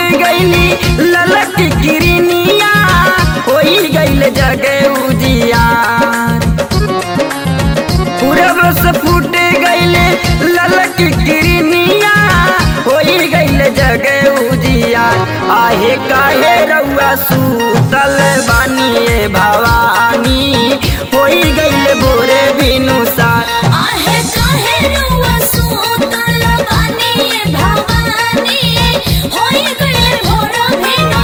गईली ललक किरनिया होई गईल जगे उजियार पूरब से फूट गईले ललक किरनिया होई गईल जगे उजियार आहे काहे रउआ सूतल बानिए भवानी होई गईल भोरे बिनुसार आहे काहे रुआ सूतल बानी ये भवानी होई गए भोर भेनो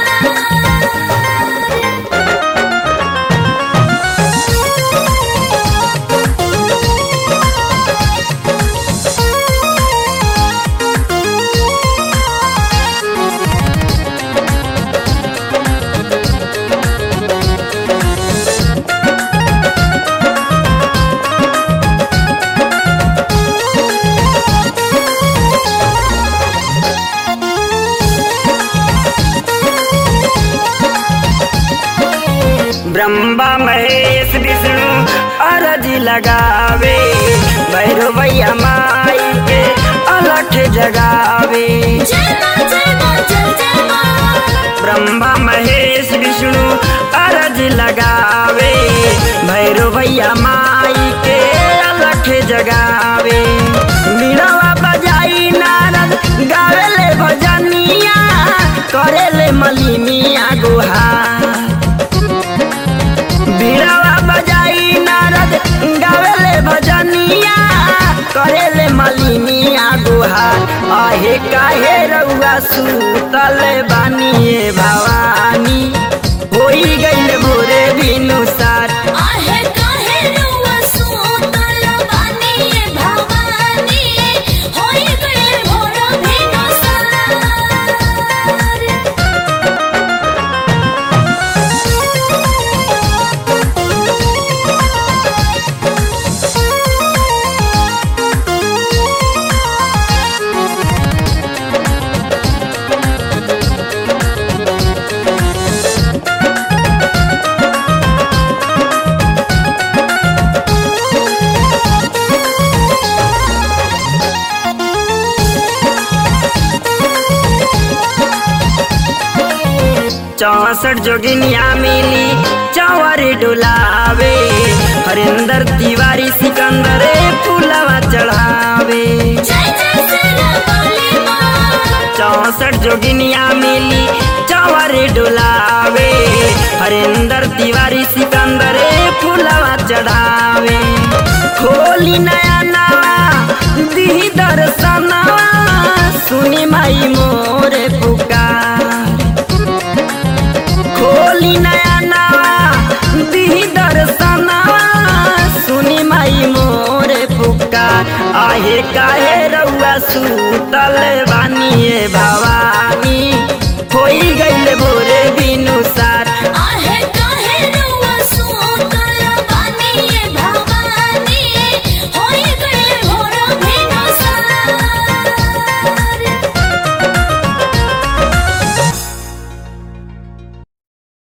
ब्रह्मा महेश विष्णु अरज लगावे भैरवैया माई के अलख जगावे जय मां जय मां जय जय मां ब्रह्मा महेश विष्णु अरज लगावे भैरवैया माई के अलख जगावे बीड़वा बजाई नारद गावेले भजनिया करेले मलिनिया गुहार बीड़ावा बजाई नारद गावेले भजनिया करेले मलिनिया गुहार आहे काहे रउआ सूतल बानिए भवानी होई गईल भोरे बिनुसार आहे काहे रुआ सूतल बानी ये भवानी होई गए भोर भेनो चौसठ जोगिनिया मिली चौवर डुलावे हरिंदर तिवारी सिकंदर फूलवा चढ़ावे जय जय सेना वाली मां चौसठ जोगिनिया मिली चौवर डुलावे हरिंदर तिवारी सिकंदर फूलवा चढ़ावे खोली नया नवा दी दर्शनवा सुनी माई मोरे पुकार खोली नया नवा दी दर्शनवा सुनी माई मोरे पुकार आहे काहे रउआ सूतल बानिए भवानी होई गईल भोरे बिनुसा